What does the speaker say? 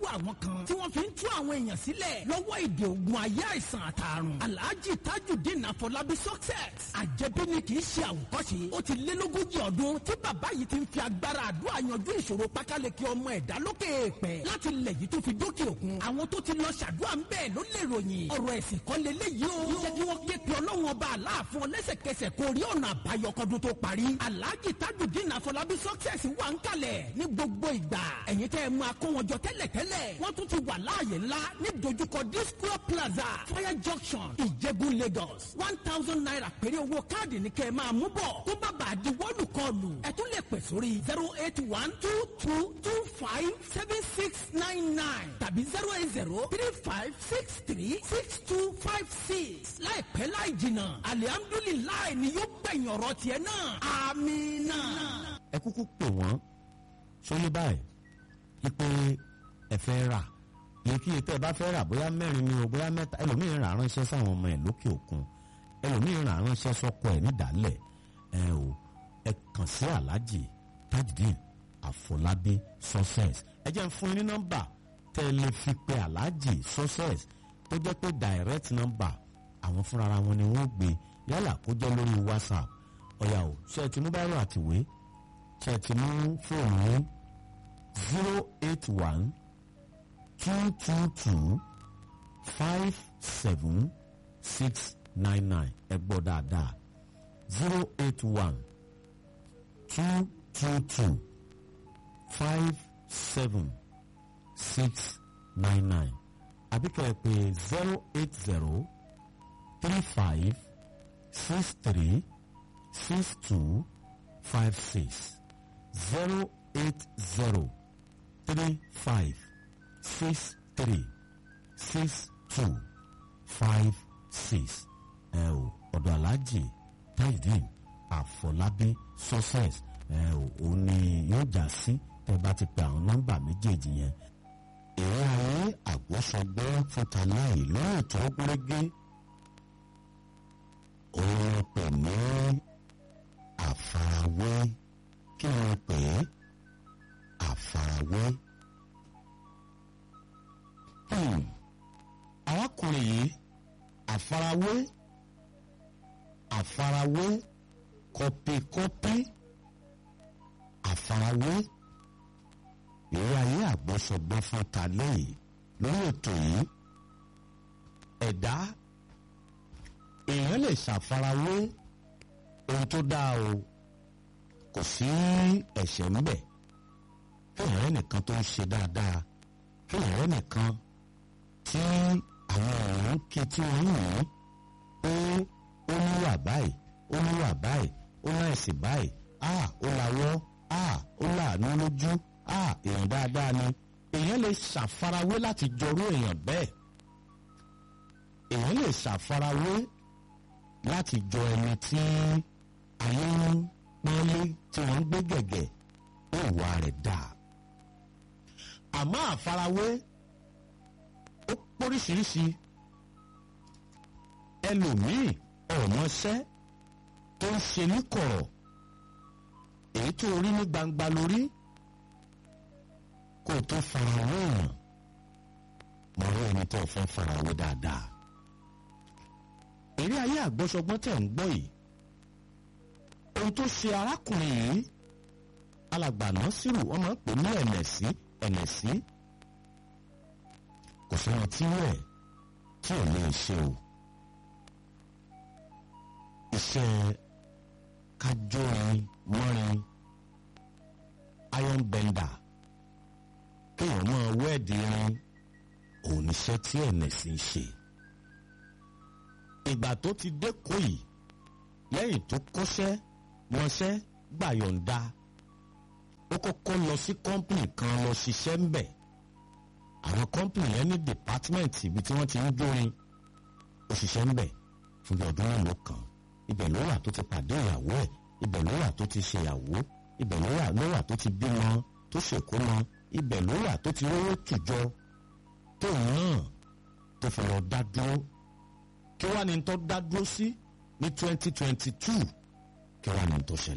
lọ́wọ́ àwọn kan tí wọ́n fi ń tú àwọn èèyàn sílẹ̀ lọ́wọ́ èdè ogun ayé àìsàn àtàrùn alhaji tajudeen afọlábí success àjẹbí ni kì í ṣe àwòkọ́ṣe ó ti lé lógójì ọdún tí bàbá yìí ti ń fi agbára àdúrà yanjú ìṣòro pákáleke ọmọ ẹ̀dá lókè èèpẹ̀ láti lẹ̀ yìí tó fi dókè òkun àwọn tó ti lọ ṣàdúrà ń bẹ́ẹ̀ ló lè ròyìn ọ̀rọ̀ ẹ̀sìn kan lélẹ́yìí o jẹ́ kí wọ́n ké pe ọlọ́run ọba aláàfin lẹ́sẹ̀kẹsẹ̀ kó rí ọ̀nà àbáyọ kọ́dún tó parí alhaji tajudeen afọlábí success wà ń kalẹ̀ ní gbogbo ìgbà ẹ̀yin tẹ́ ẹ máa kó wọn jọ tẹ́lẹ̀tẹ́lẹ̀ wọ́n tún ti wà láàyè ńlá ní dojúkọ disco plaza fire junction ìjẹ̀bú lagos one thousand naira péré owó káàdì ní kẹ́ ẹ máa mú bọ̀ tó bá bàa di wọ́ọ̀lù kọlù ẹ tún lè pè sórí zero eight one two two two five seven six nine nine tàbí zero eight zero three five six three six two five six láìpẹ́ láì jìnnà alihamdulilayi ni yóò gbẹ̀yìn ọ̀rọ̀ tiẹ̀ náà amina. ẹ kúkú pè wọ́n sóyè báyìí ipe ẹ fẹ́ rà iyekíye tẹ́ ẹ bá fẹ́ rà bóyá mẹ́rin ni o bóyá mẹ́ta ẹlòmíín rà ránṣẹ́ sáwọn ọmọ ẹ̀ lókè òkun ẹlòmíín rà ránṣẹ́ sọ́kọ ẹ̀ nídàálẹ̀ ẹ o ẹ kàn sí aláàjì tajudeen àfọlábí success ẹ jẹ́ ń fún yín ní nọ́mbà tẹ́ ẹ lè fi pe aláàjì success tó jẹ́ pé direct number àwọn fúnra wọn ni wọ́n gbé yálà kó jẹ́ lórí whatsapp ọ̀yà o ṣe é ti mú báyọ̀ àtìwé ṣe é ti mú fóònù yín zero eight one two two two five seven six nine nine ẹ gbọ́ dáadáa zero eight one two two two five seven six nine nine àbíkẹ́ ẹ pé zero eight zero three five six three six two five six zero eight zero three five six three six two five six ẹ o ọ̀dọ̀ aláàjì tajudeen àfọlábí success ẹ o òun ni yóò já sí tẹ bá ti pe àwọn nọ́mbà méjèèjì yẹn. ìwé ayé àgbọ́sọgbọ́ fúnta láì lọ́rùn tó gúnrégé òun pè ní àfarawé kí ni wọ́n pè é àfarawé. Hmm. arákùnrin yìí àfarawé àfarawé kọpikọpi àfarawé ìwé ayé àgbọ́sọgbọ́ fúnta lẹ́yìn lórí ètò yìí ẹ̀dá èèyàn lè ṣàfarawé ohun tó dáa o kò sí ẹ̀ṣẹ̀ ńbẹ̀ kéèyàn rẹ̀ nìkan tó ń ṣe dáadáa kéèyàn rẹ̀ nìkan tí àwọn èèyàn ń kí tí wọ́n ń yàn pé ó níwà báyìí ó níwà báyìí ó láìsí báyìí a ó lawọ́ a ó láàánú lójú a èèyàn dáadáa ni èèyàn lè ṣàfarawé láti jọrú èèyàn bẹ́ẹ̀ èèyàn lè ṣàfarawé láti jọ ẹni tí ayé ń pọ́nlé tí wọ́n ń gbé gẹ̀gẹ̀ ó wà rẹ̀ dáa àmọ́ àfarawé ó póríṣiríṣi ẹlòmíì ọ̀mọṣẹ́ tó ń ṣe ní kọ̀rọ̀ èyí tó rí ní gbangba lórí kó o tó farawé èèyàn mọ̀ rí ẹni tó fẹ́ farawé dáadáa eré ayé àgbọ́sọgbọ́n tẹ̀ ń gbọ́ yìí ohun tó ṣe arákùnrin yìí alàgbà Násírù wọ́n máa ń pè ní ẹ̀nẹ̀sí ẹ̀nẹ̀sí kò sẹ́ni tí rẹ̀ tí ò lè ṣe o iṣẹ́ kájórin mọ́rin iron bender kéèyàn máa wẹ́ẹ̀dì irin òun níṣẹ́ tí ẹ̀nẹ̀sí ń ṣe ìgbà tó ti dẹ́kọ̀ yìí lẹ́yìn tó kọ́ṣẹ́ mọṣẹ́ gbàyọ̀ǹda ó kọ́kọ́ lọ sí kọ́ńpìnì kan lọ ṣiṣẹ́ ń bẹ̀ àwọn kọ́ńpìnì yẹn ní dìpátímẹ̀ntì ibi tí wọ́n ti ń jórin ó ṣiṣẹ́ ń bẹ̀ fún bí ọdún mélòó kan ibẹ̀ ló wà tó ti pàdé ìyàwó ẹ̀ ibẹ̀ ló wà tó ti ṣèyàwó ibẹ̀ ló wà ló wà tó ti bímọ tó ṣèkómọ ibẹ̀ ló wà tó ti rówó tùjọ tóun náà tó fi lọ dá dúró kí wàá ní tó dá dúró sí ní twenty twenty two kí wàá ní tó ṣẹlẹ̀.